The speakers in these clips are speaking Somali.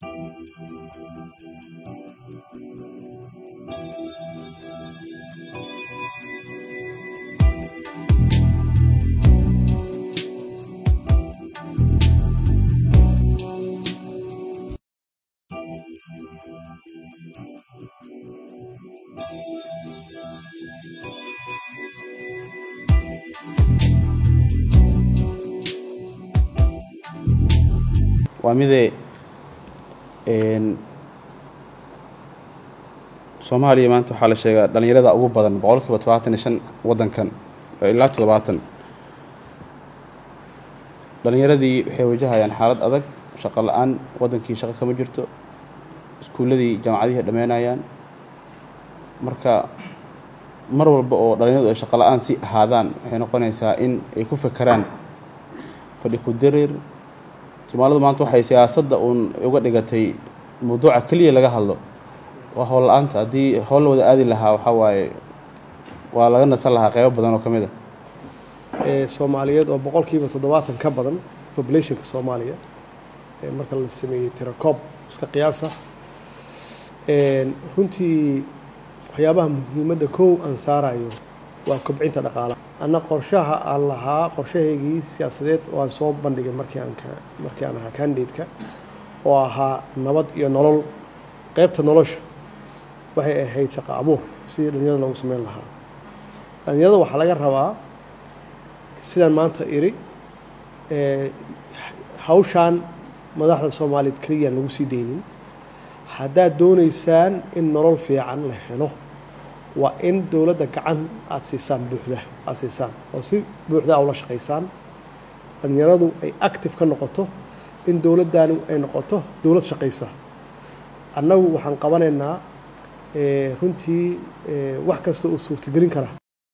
waa midee soomaaliya maanta waxaa la sheegaa dhalinyarada ugu badan boqol kiiba todobaatan iyo shan waddankan ilaa toddobaatan dhalinyaradii waxay wajahayaan xaalad adag shaqo la-aan waddankii shaqo kama jirto iskuulladii jaamacadihii dhammeynayaan marka mar walba oo dhalinyaradu ay shaqo la-aan si ahaadaan waxay noqonaysaa in ay ku fekeraan fadhi ku dareer soomaalidu maanta waxay siyaasadda uun uga dhigatay mawduuca keliya laga hadlo waa howl la-aanta haddii howl la wada aadi lahaa waxaa waaye waa laga nasan lahaa qeybo badan oo ka mid a ee soomaaliyeed oo boqolkiiba toddobaatan ka badan populationka soomaaliya ee marka la sameeyey tirakoob iska qiyaasa runtii waxyaabaha muhiimadda kow aan saarayo waa kobcinta dhaqaalaha anna qorshaha aan lahaa qorshahaygii siyaasadeed oo aan soo bandhigay markii aan ka markii aan ahaa candidate-ka oo ahaa nabad iyo nolol qeybta nolosha waxay ahayd shaqo abuur sidii dhalinyarada loogu sameyn lahaa dhalinyarada waxaa laga rabaa sidaan maanta iri hawshaan madaxda soomaaliyeed keliyaan lagu sii daynin haddaad doonaysaan in nolol fiican la helo waa in dowladda gacan aada siisaan buuxda aada siisaan oo si buuxda ula shaqaysaan dhalinyaradu ay active ka noqoto in dowladdaani ay noqoto dowlad shaqaysa annagu waxaan qabanaynaa runtii wax kasta uu suurtagelin kara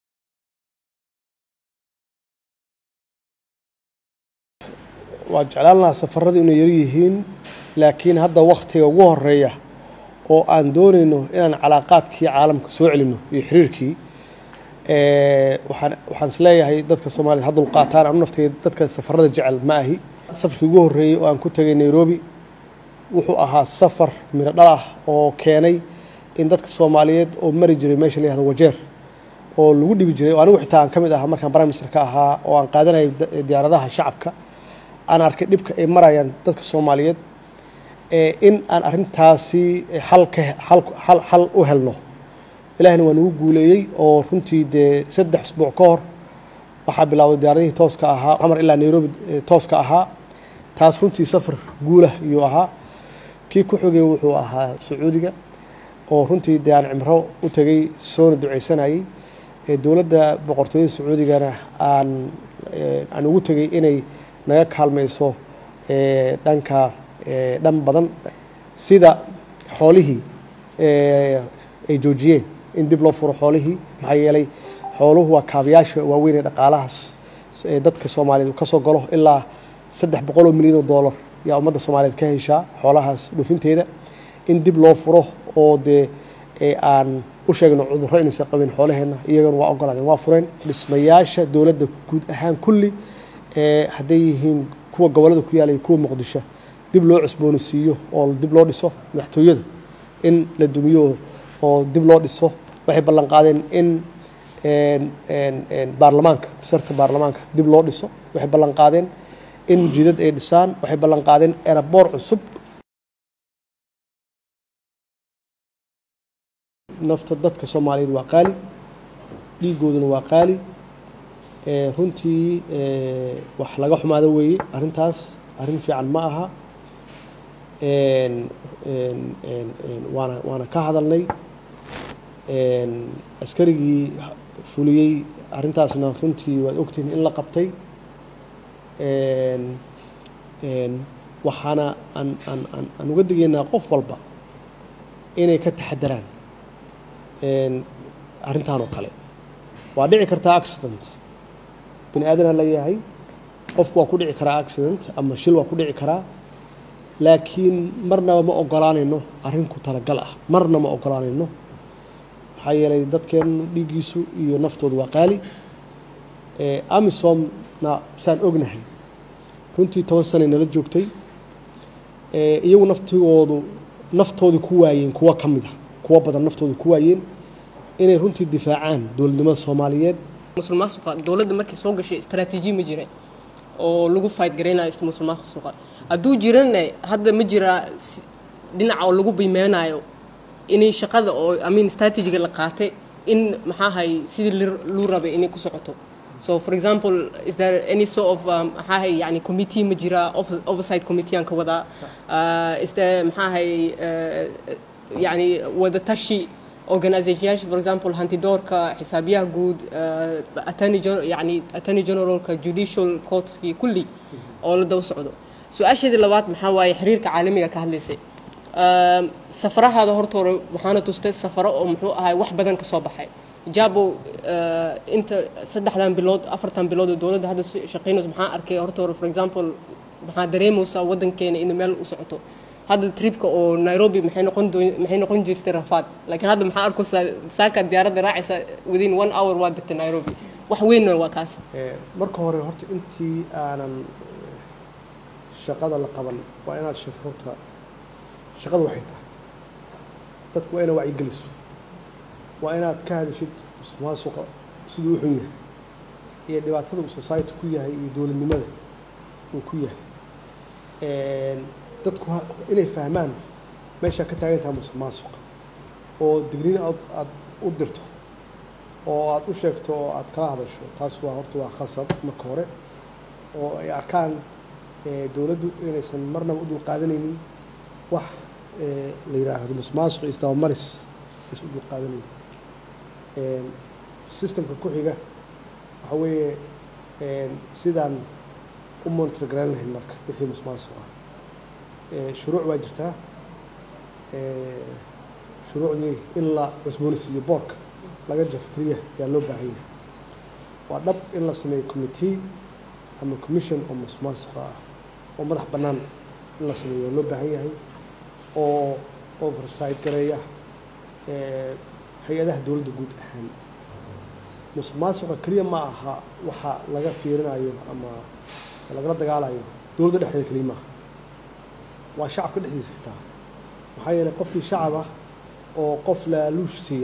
waa jeclaan lahaa safarada inay yar yihiin laakiin hadda waktiga ugu horeeya oo aan doonayno inaan calaaqaadkii caalamka soo celino iyo xiriirkii waxaan waxaan isleeyahay dadka soomaaliyed ha dulqaataan anu nafteyda dadka safarada jecel ma ahi safarkii ugu horreeyey oo aan ku tegay nairobi wuxuu ahaa safar miro dhal ah oo keenay in dadka soomaaliyeed oo mari jiray meesha la yihahdo wajeer oo lagu dhibi jiray oo anigu xitaa aan ka mid ahaa markaan prime minister ka ahaa oo aan qaadanayay diyaaradaha shacabka aan arkay dhibka ay marayaan dadka soomaaliyeed in aan arrintaasi xal ka xal xal u helno ilaahina waa nagu guuleeyey oo runtii dee saddex isbuuc ka hor waxaa bilowday diyaaradihii tooska ahaa xamar ilaa nairobi tooska ahaa taas runtii safar guulah iyuu ahaa kii ku xogay wuxuu ahaa sacuudiga oo runtii dee aan cimro u tegay soona duceysanayay dowladda boqortooyada sacuudigana aan aan ugu tegay inay naga kaalmayso dhanka dhan badan sida xoolihii ay joojiyeen in dib loo furo xoolihii maxaa yeelay xooluhu waa kaabayaasha waaweyn ee dhaqaalahaas dadka soomaaliyeed ka soo galo ilaa saddex boqol oo milyan oo dollar yaa ummadda soomaaliyeed ka heshaa xoolahaas dhoofinteeda in dib loo furo oo dee aan u sheegno cudurro inaysan qabin xoolaheenna iyagana waa ogolaadeen waa fureen dhismayaasha dowladda guud ahaan kulli hadday yihiin kuwa gobollada ku yaalaya kuwa muqdisho dib loo cusboonaysiiyo oo dib loo dhiso madaxtooyada in la dumiyo oo dib loo dhiso waxay ballan qaadeen in baarlamaanka basarta baarlamaanka dib loo dhiso waxay ballan qaadeen in jidad ay dhisaan waxay ballan qaadeen eraboor cusub nafta dadka soomaaliyeed waa qaali dhiigooduna waa qaali runtii wax laga xumaado weeye arrintaas arrin fiican ma aha waana waana ka hadalnay askarigii fuliyey arrintaasna runtii waad ogtihiin in la qabtay waxaana aan aan aan aan uga digaynaa qof walba inay ka taxadaraan arrintan oo kale waa dhici kartaa accident bini aadanaa leeyahay qofku waa ku dhici karaa accident ama shil waa ku dhici karaa laakiin marnaba ma ogolaanayno arrin ku talagal ah marna ma ogolaanayno maxaa yeelay dadkeennu dhiiggiisu iyo naftoodu waa qaali amisomna saan ognahay runtii toban sanay nala joogtay iyagu naftigoodu naftoodii ku waayeen kuwo ka mid a kuwo badan naftooda ku waayeen inay runtii difaacaan dowladnimada soomaaliyeed musulmaasuqa dowladda markii soo gashay istaraatiiji ma jira oo lagu fight garaynayo musulmaasuqa hadduu jirana hadda ma jiraa dhinaca oo lagu biimeynayo inay shaqada oo amin strategiga la qaatay in maxaahay sidii luu rabay inay ku socoto so for example is there any sort of maxaahay yani committee ma jira oversight committee aan ka wadaa uh, is there maxaahay uh, yani wadatashi organizationyaasha for example hantidoorka xisaabiyaha guud uh, attorney yani attorney generalka judicial courtskii kulli oo la daba socdo su-aasheedii labaad maxaa waaye xiriirka caalamiga ka hadlaysay safarahaada horta hore waxaana tustay safaro oo muxuu ahay wax badan ka soo baxay jabo inta saddexdan bilood afartan bilood oo dowladda hadda shaqaynayso maxaa arkay horta hore for example maxaa dareemaysaa waddankeena in meel u socoto hadda tripka oo nairobi maxay noqon doon maxay noqon jirtay rafaad laakiin hadda maxaa arkaysaa saaka diyaaradda raacaysa within one hour waa degtay nairobi wax weynna waa kaas marka hore horta intii aanan shaqada la qaban waa inaad sheegto horta shaqada waxay tahay dadku waa inaad wacyigeliso waa inaad ka hadashid musuqmaasuqa siduu u xun yahay iyo dhibaatada uu society ku yahay iyo dowladnimada uu ku yahay dadku inay fahmaan meeshaa ka taagan tahay musuqmaasuqa oo digniin aad aad u dirto oo aad u sheegto oo aad kala hadasho taas waa horta waa khasab marka hore oo ay arkaan dowladdu inaysan marnaba u dulqaadanaynin wax la yidhaahdo musuqmaasuq iyo isdabamaris aysan u dulqaadanaynin systemka ku xiga waxa weeye sidaan u monitor garan lahayn marka wixii musuqmaasuq ah shuruuc baa jirtaa shuruucdii in la cusboonisiiyo boorka laga jafo keliya ayaa loo baahan yahay waa dhab in la sameeyo committee ama commission oo musuqmaasuqa ah oo madax bannaan in la sameeyo waa loo baahan yahay oo oversight gareeya hay-adaha dowladda guud ahaan musuqmaasuqa keliya ma aha waxa laga fiirinayo ama lagala dagaalayo dowladda dhexdeeda keliya maaha waa shacabka dhexdiisa xitaa maxaa yeelay qofkii shacab ah oo qof laaluush siiya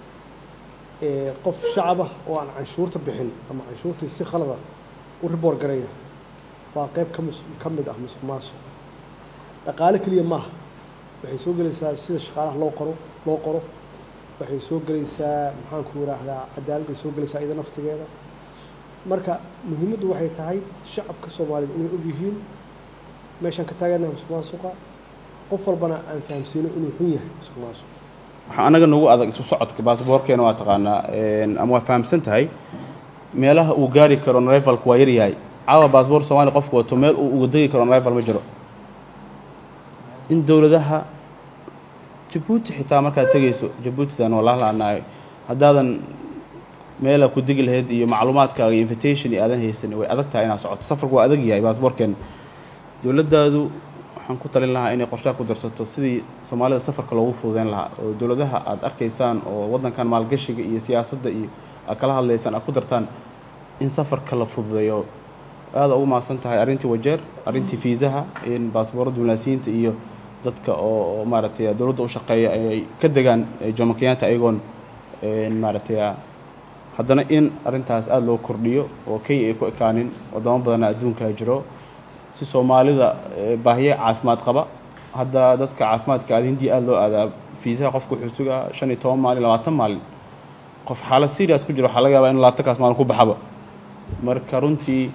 qof shacab ah oo aan canshuurta bixin ama canshuurtii si khalada u riboor garaya waa qeyb ka mus ka mid ah musuq maasuq dhaqaale keliya maaha waxay soo gelaysaa sida shaqaalaha loo qoro loo qoro waxay soo gelaysaa maxaanku yidhaahdaa cadaaladday soo gelaysaa iyada naftigeeda marka muhiimaddu waxay tahay shacabka soomaaliyeed inay og yihiin meeshaan ka taaganaha musuq maasuqa qof walbana aan fahamsiino inuu xun yahay musuq maasuq waxaa anaga nagu adag isu socodka baasboorkeena waa taqaanaa ama waa fahamsan tahay meelaha uu gaari karo nrivalku waa yaryahay caawa baasboor soomaaliya qofku wato meel uu uga degi karo nrival ma jiro in dowladaha jabuuti xitaa markaad tegayso jabuutidan wallah la-aanaayo haddaadan meela ku degi lahayd iyo macluumaadkaaga iyo invitation iyo aadan haysan way adag tahay inaad socoto safarku waa adag yahay baasboorkeena dowladdaadu waxaan ku talin lahaa inay qorshaha ku darsato sidii soomaalida safarka loogu fududeyn lahaa oo dowladaha aad arkaysaan oo waddankan maalgashiga iyo siyaasadda iyo aad kala hadlaysaan aad ku dartaan in safarka la fududeeyo aada ugu maadsan tahay arrintii wajeer arrintii fiisaha in baasboorada munaasiyiinta iyo dadka oo maaragtay dowladda u shaqeeya ay ka degaan jomo kenyatta ayagoon maaragtay haddana in arrintaas aada loo kordhiyo oo kenya ay ku ekaanin wadamo badana adduunka jiro si soomaalida baahiye caafimaad qaba hadda dadka caafimaadka aad hindiya aada loo aadaa fiisaha qofku wuxuu sugaa shan iyo toban maalin labaatan maalin qof xaalad serious ku jiro waxaa laga yaabaa in labaatankaas maalin ku baxaba marka runtii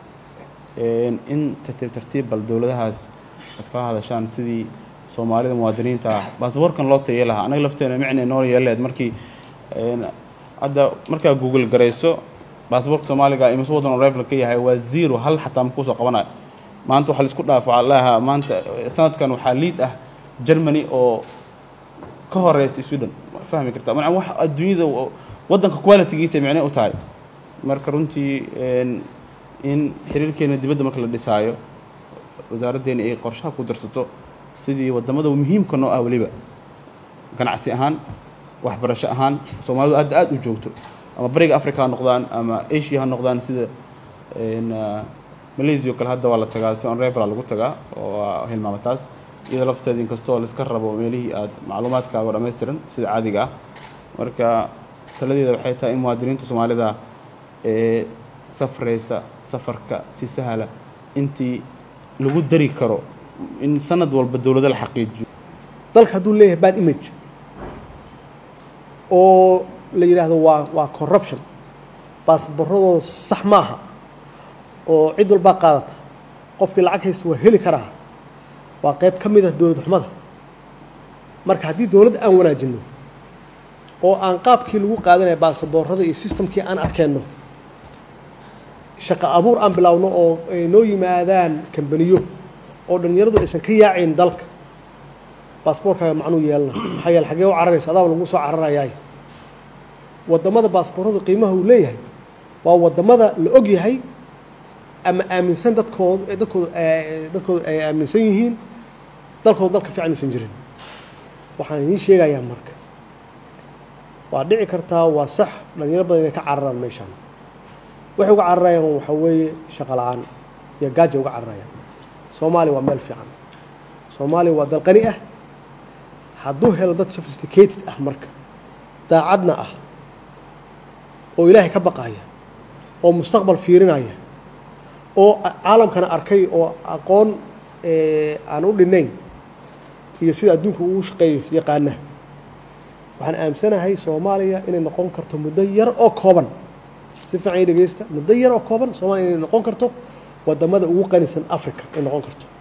in tartiib tartiib bal dowladahaas aad kala hadashaan sidii soomaalida muwaadiniinta ah baasboorkan loo tayay lahaa anaga lafteena micna noo yeeleed markii hadda markaa google garayso baasboorka soomaaliga imise waddan rival ka yahay waa zero hal xataa ma kusoo qabanayo maanta waxaa laisku dhaaf waxaa leeahaa maanta sanadkan waxaa liid ah germany oo ka horeysa sweden ma fahmi kartaa ma wax adduunyada waddanka qualitygiisa micne u tahay marka runtii in xiriirkeena dibadda marka la dhisaayo wasaaraddeena ay qorshaha ku darsato sidii waddamada muhiimka noo ah weliba ganacsi ahaan waxbarasho ahaan soomaalidu aad aada u joogto ama bariga africa ha noqdaan ama asia ha noqdaan sida malaysia oo kale hadda waa la tagaa si on referal lagu tagaa oo waa hilmaama taas iyada lafteeda inkastoo laiska rabo meelihii aad macluumaadkaaga oo dhammaystiran sida caadiga ah marka taladeeda waxay tahay in muwaadiniinta soomaalida ee safraysa safarka si sahla intii lagu dari karo in sanad walba dowlado la xaqiijiyo dalka hadduu leeyahay bad image oo la yidhaahdo waa waa corruption baasbaradooda sax maaha oo cid walbaa qaadata qofkii lacag haysta waa heli karaa waa qayb ka mid ah dowlad xumada marka haddii dowladda aan wanaajinno oo aan qaabkii lagu qaadanaya baasaboorada iyo systemkii aan adkeenno shaqo abuur aan bilaawno oo ay noo yimaadaan kambaniyo oo dhallinyaradu aysan ka yaacayn dalka baasboorkaaga macnuu yeelana maxaa yeele xaggee u cararaysa adaaba lagu soo cararayaay waddamada baasbooradu qiimaha uu leeyahay waa waddamada la og yahay ama aaminsan dadkooda dadkooda dadkooda ay aaminsan yihiin dalkooda dalka fiican uusan jirin waxaan idiin sheegayaa marka waa dhici kartaa waa sax dhalinyaro badan inay ka cararaan meeshaan waxay uga cararayaan waxaa weeye shaqo la-aan iyo gaaja uga cararayaan soomaaliya waa meel fiican soomaaliya waa dal qani ah hadduu helo dad sophisticated ah marka daacadna ah oo ilaahay ka baqaya oo mustaqbal fiirinaya oo caalamkana arkay oo aqoon aan u dhinayn iyo sida adduunka ugu shaqeeyo yaqaana waxaan aamsanahay soomaaliya inay noqon karto muddo yar oo kooban si fiican i dhegeysta muddo yar oo kooban soomaaliya inay noqon karto wadamada ugu qanisan africa ay noqon karto